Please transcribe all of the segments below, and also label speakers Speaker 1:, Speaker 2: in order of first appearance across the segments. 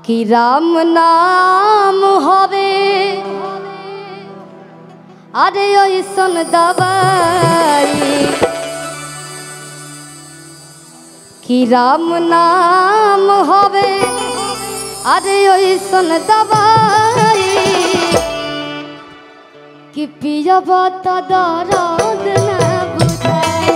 Speaker 1: कि राम नाम हवे अरे ऐसन दवाई कि राम नाम हवे अरे ऐसन दवाई कि पियब त दर्द न बुझाई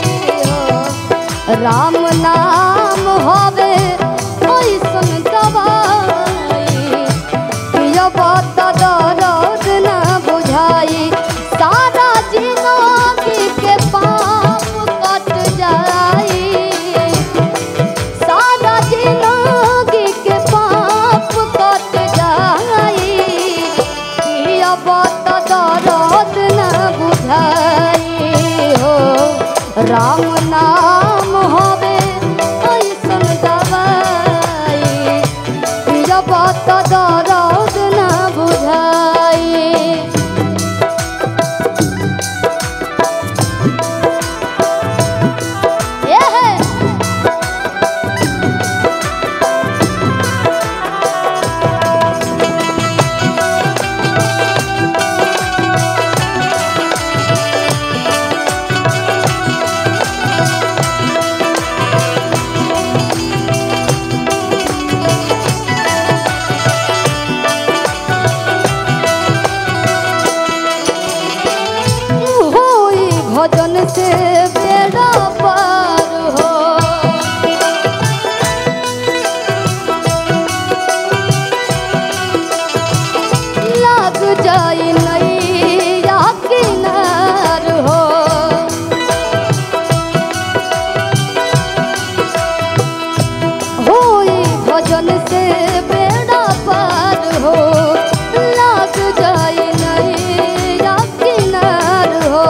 Speaker 1: हो। राम नाम हवे ऐसन दवाई पियब त दर्द न बुझाई सारा जिंदगी के पाप कट जाई सारा जिंदगी के पाप कट जाई कि अब त दर्द न बुझाई हो राम नाम हवे ऐसन दवाई कि अब त दर्द न बुझाई ये है होई भजन से बेड़ा पार हो लग जाई नैया किनार हो होई भजन से बेड़ा पार हो लग जाई नैया किनार हो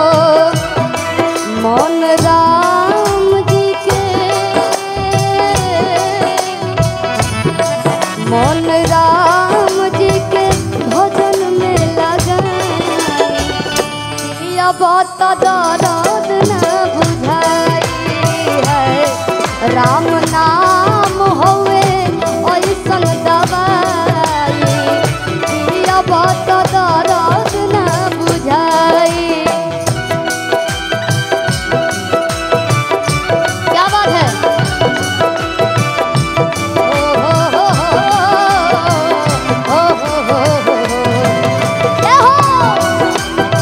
Speaker 1: मन राम जी के मन राम जी के भजन में लगाई अब त दर्द न बुझाई है राम नाम होवे ऐसन दवाई अब त दर्द न बुझाई क्या बात है ओ हो हो हो हो हो हो ये हो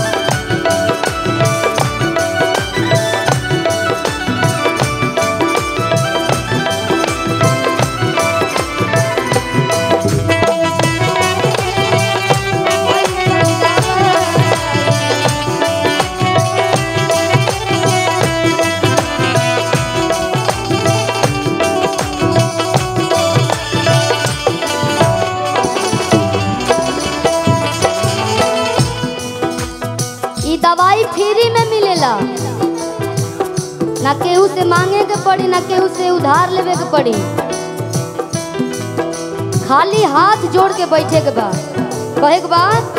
Speaker 1: ई दवाई फ्री में मिलेला ना केहू से मांगे के पड़ी ना केहू से उधार लेवे के पड़ी खाली हाथ जोड़ के बैठे के बा कहे के बाद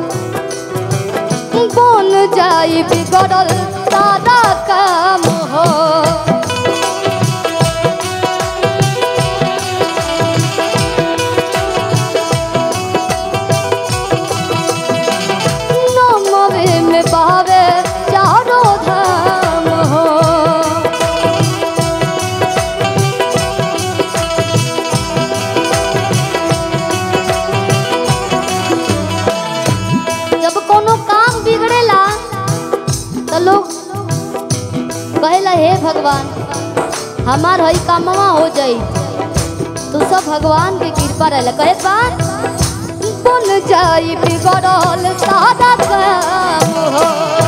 Speaker 1: बन जाई बिगड़ल सारा काम हो नमवे में बहावे चारों धाम हो जब कोनो काम बिगड़ेला तो लोग कहेला हे भगवान हमार हई कामवा हो जाई तो सब भगवान के कृपा रहेला कहे बात बन जाई बिगड़ल सादा काम हो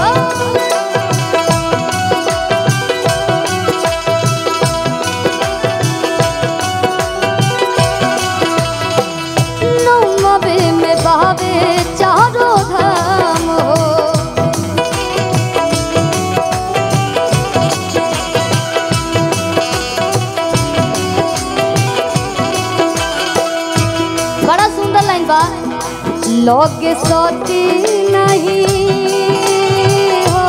Speaker 1: नौमवे में बहावे चारों धाम हो बड़ा सुंदर लाइन बा लगे सती नहीं हो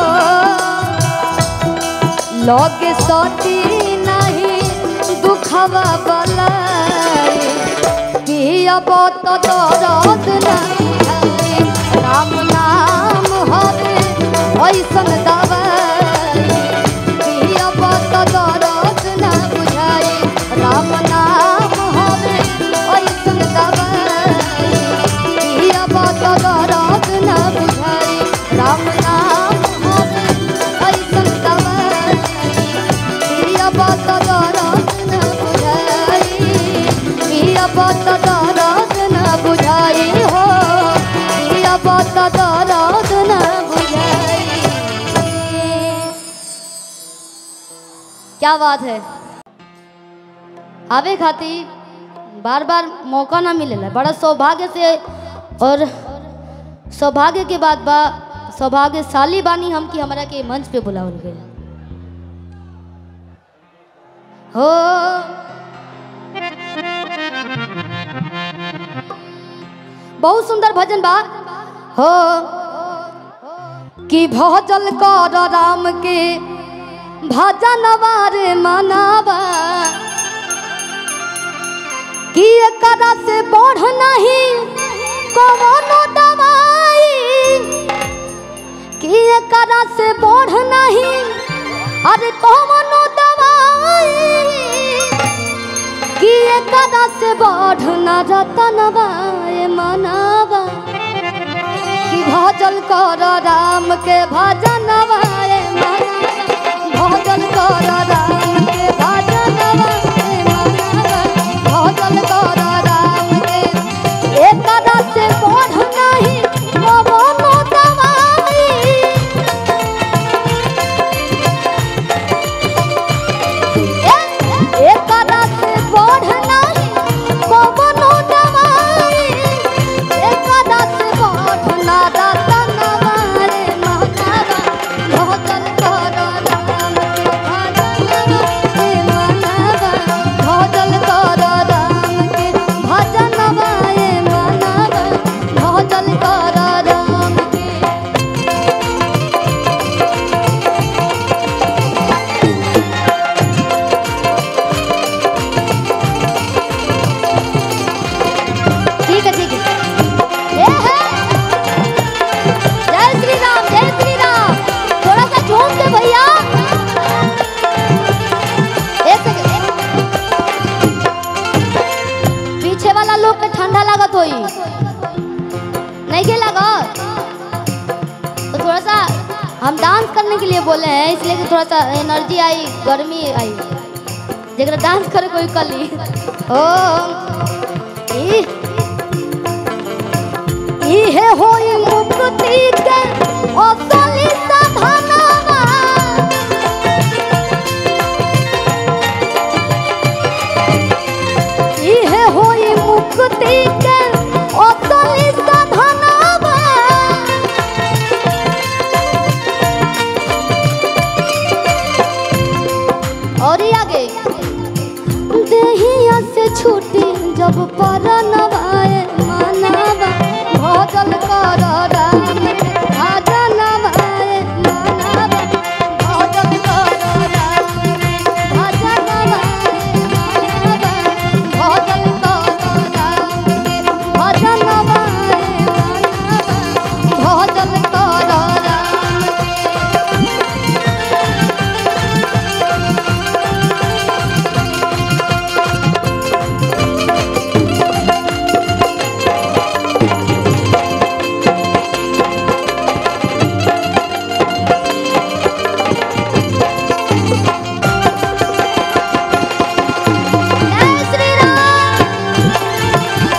Speaker 1: लगे सती नहीं दुखवा बलाई पियब तो दर्द न बुझाई राम नाम हवे ऐसन दवाई पियब तो दर्द न बुझाई राम नाम हवे ऐसन दवाई पियब तो दर्द न बुझाई राम नाम हवे ऐसन दवाई पियब तो दर्द न बुझाई पियब तो दर्द न बुझाई हो पियब तो दर्द न बुझाई क्या बात है आवे खातिर बार बार मौका ना मिलेला बड़ा सौभाग्य से और सौभाग्य के बाद बा सौभाग्यशाली बानी हम कि हमरा के मंच पे बुलावल गया हो बहुत सुंदर भजन बा हो कि भजल कर राम के भजन वारे मनावा कि एकरा से बढ़ नहीं कवनो दवाई कि एकरा से बढ़ नहीं अरे कवनो दवाई कि एकरा से बढ़ न रतनवा ए मनावा कि भजल कर राम के भजनवा ए मनावा भजल कर राम के भजनवा ए मनावा भजल कर राम के एकरा से बढ़ नहीं कवनो दवाई एकरा से बढ़ नहीं कवनो दवाई एकरा से बढ़ ना रतनवा रे मनावा भजन कर राम के भजनवा रे मनावा भजन कर राम के भजनवा रे मनावा भजन कर राम के ठीक है ठीक है ये है जय श्री राम जय श्री राम थोड़ा सा झूम के भैया एक सेकंड पीछे वाला लोग के ठंडा लागत होई नहीं के लागत तो थोड़ा सा हम डांस करने के लिए बोले हैं इसलिए कि थोड़ा सा एनर्जी आई गर्मी आई जरा डांस करे कोई कर ली ओ ई इहे होई मुक्ति के असली साधनवा इहे होई मुक्ति के असली साधनवा और ही आगे देहिया से छूटी जब परनवाए मानवा भजल कर राम के भजनवाए मानवा भजल कर राम के भजनवाए मानवा भजल कर राम के भजनवाए मानवा भजल कर राम के जय श्री राम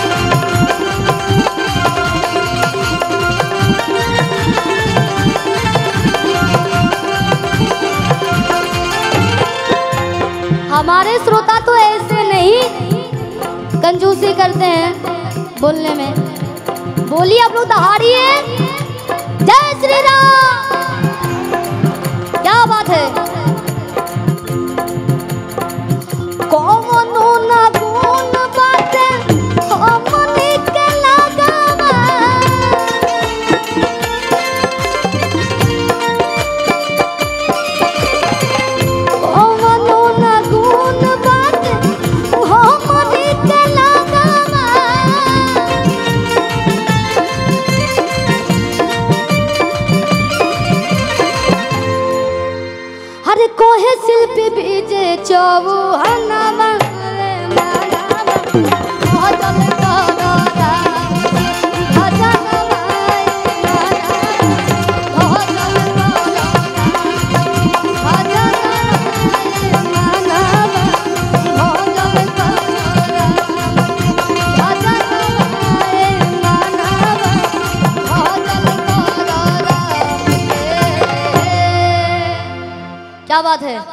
Speaker 1: हमारे श्रोता तो ऐसे नहीं कंजूसी करते हैं बोलने में बोलिए आप लोग दहाड़िए जय श्री राम क्या बात है कौनो ना गुण बाटे हमनी के लगावा कौनो ना गुण बाटे हमनी के लगावा शिल्पी बीजे चौहानवा रे मानवा भजन करो राम भजन गाए मानवा भजन करो राम भजन गाए मानवा भजन करो राम भजन गाए मानवा भजन करो राम क्या बात है